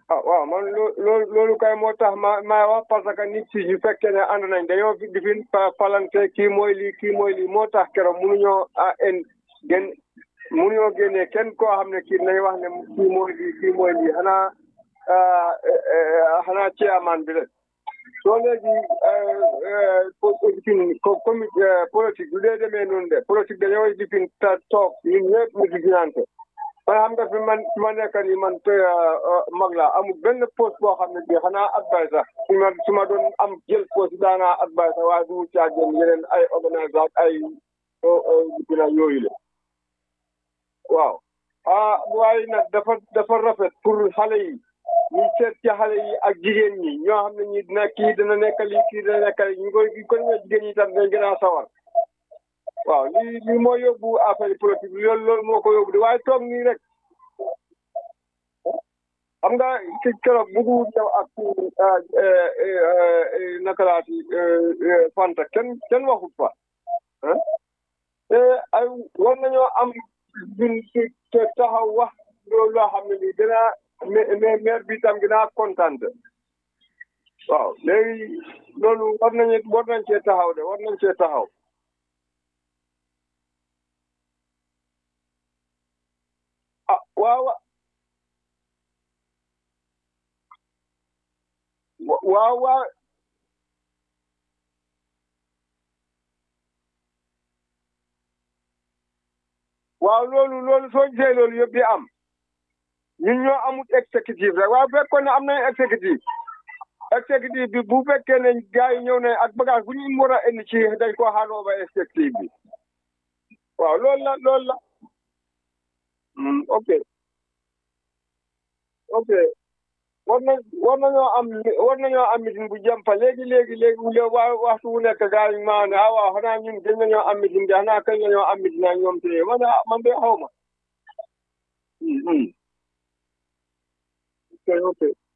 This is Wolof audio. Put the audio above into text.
ah waaw man loo loolu loolu kay moo tax ma ma wax parce que nit si ñu fekkee ne ànd nañ dañoo fi di fi palante kii mooy lii kii mooy lii moo tax keroog mënuñoo ah en gën mënuñoo génnee kenn koo xam ne kii nañ wax ne kii mooy lii kii mooy lii xanaa xanaa chairman bi la soo léegi comme politique du dee demee noonu de politique dañoo di fi toog ñun ñëpp ñu di finante man xam nga fi man su ma nekk nii man mag laa amul benn poste boo xam ne bii xanaa advice sax su ma su ma doon am jël poste daanaa advice sax waaye du caa jël yeneen ay organisation ak ay dina yooyu la waaw ah waaye nag dafa dafa rafet pour xale yi ñu seet ci xale yi ak jigéen ñi ñoo xam ne ñi dina kii dina nekk lii kii dina nekk lii ñu koy ko ñoo jigéen ñi tam dañ gën a sawar waaw lii lii moo yóbbu affaire politique loolu loolu moo ko yóbbu di waaye toog nii rek xam nga ci keroog buggu ñëw ak naka laati fanta kenn kenn waxut fa te ay war nañoo am bin te taxaw wax loolu loo xam ne nii dina mais maire bi tam dinaa kontaan waaw léegi loolu war nañu war nañ cee taxaw de war nañ cee taxaw ah waaw waaw waaw waaw loolu loolu soo gisee loolu yëpp di am ñun ñoo amut exécutif rek waaye bu fekkoon ne am nañ exécutif exécutif bi bu fekkee ne gars yi ñëw nañ ak bagage bu ñu war a indi ci dañ koo xaanoo ba exécutif bi waaw loolu la loolu la ok ok war nañ war nañoo am war nañoo am meeting bu jëm fa léegi léegi léegi waa waxtu wu nekk gars yi maa ne ah waaw xanaa ñun gën nañoo am meeting de xanaa kañ nañoo am meeting ak ñoom tey man de man de xaw ma ok ok